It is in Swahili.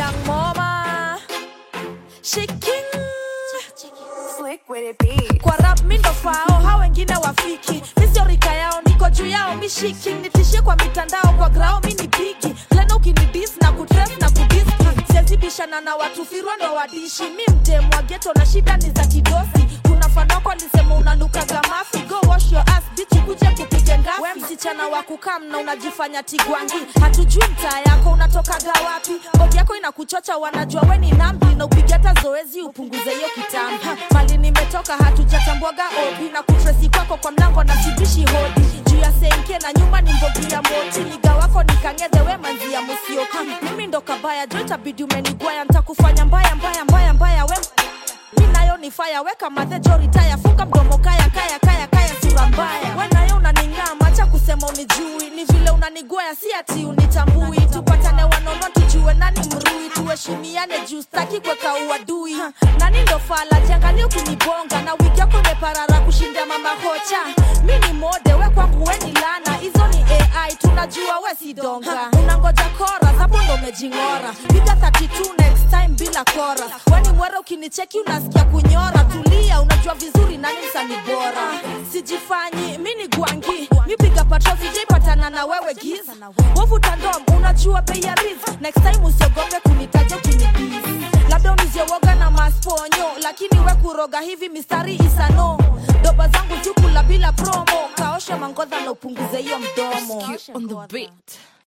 young mama shiking Slick with it be. kwa rap mi ndo fao hao wengine wafiki misiorika yao niko juu yao mishiki nitishie kwa mitandao kwa grao mi ni piki plena ukinidis na kutres na kudiski siazibishana na watu firwa ndo wadishi mi mtemwa geto na shida ni za kidosi kuna fanoko alisema unanukaga mafi go wash your ass bitch kuje kupige ngafi we msichana wa kukam na unajifanya tigwangi hatujui mtaa yako unatokaga wapi bodi yako inakuchocha wanajua we ni nambi na upige hata zoezi upunguze hiyo kitambi mali nimetoka hatujatambuaga obi na kutresi kwako kwa mlango na sibishi hodi juu ya senke na nyuma ni mbogi ya moti niga wako nikangedhe we manzi ya musioki mimi ndo kabaya jo itabidi umenigwaya ntakufanya mbaya mbaya mbaya mbaya we mi nayo ni faya weka madhejo ritaya funga mdomo kaya kaya kaya kaya sura mbaya we nayo unaning'aa macha kusema unijui ni vile unanigwaya si ati unitambui tupatane wanono tujue nani mrui tuheshimiane juu staki kweka uadui nani ndo fala jiangalia ukinibonga na wiki yako imeparara kushinda mama hocha mi ni mode we kwangu we ni lana hizo ni ai tunajua we si donga unangoja kora hapo ndo umejing'ora piga 32 next time bila kora weni mwere ukinicheki unasikia kunyora tulia unajua vizuri nani msani bora sijifanyi mi ni gwangi mi piga patro sijaipatana na wewe giz wovuta ndom unajua bei ya riz next time usiogope kunitaja ukinibis labda uniziowoga na masponyo lakini we kuroga hivi mistari isano doba zangu jukula bila promo kaosha mangodha na upunguze hiyo mdomo on the beat.